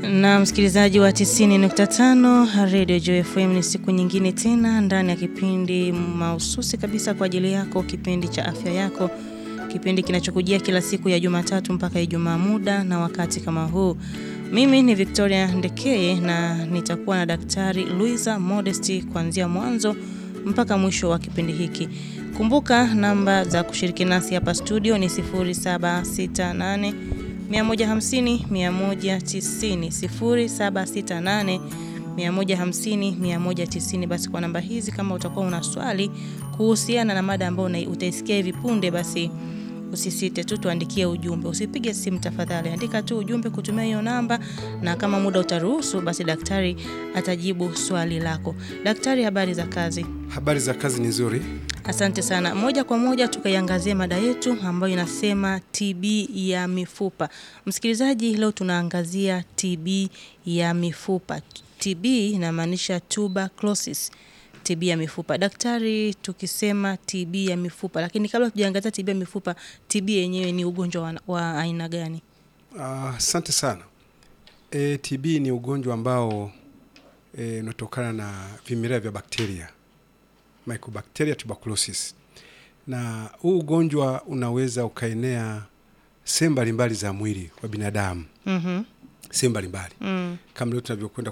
Na msikilizaji wa 90.5 Radio Joy FM, ni siku nyingine tena ndani ya kipindi mahususi kabisa kwa ajili yako, kipindi cha afya yako, kipindi kinachokujia kila siku ya Jumatatu mpaka Ijumaa, muda na wakati kama huu. Mimi ni Victoria Ndekeye na nitakuwa na Daktari Luisa Modesti kuanzia mwanzo mpaka mwisho wa kipindi hiki. Kumbuka namba za kushiriki nasi hapa studio ni 0768 150 190 0768 150 190. Basi kwa namba hizi, kama utakuwa una swali kuhusiana na mada ambayo utaisikia hivi punde, basi usisite tu tuandikie ujumbe, usipige simu tafadhali, andika tu ujumbe kutumia hiyo namba, na kama muda utaruhusu, basi daktari atajibu swali lako. Daktari, habari za kazi? Habari za kazi ni nzuri. Asante sana. Moja kwa moja tukaiangazie mada yetu ambayo inasema TB ya mifupa. Msikilizaji, leo tunaangazia TB ya mifupa. TB inamaanisha tuberculosis, TB ya mifupa. Daktari, tukisema TB ya mifupa, lakini kabla tujaangazia TB ya mifupa, TB yenyewe ni ugonjwa wa, wa aina gani? Asante uh, sana. E, TB ni ugonjwa ambao e, unatokana na vimelea vya bakteria Mycobacteria tuberculosis, na huu ugonjwa unaweza ukaenea sehemu mbalimbali za mwili wa binadamu mm -hmm. sehemu mbalimbali mm. kama leo tunavyokwenda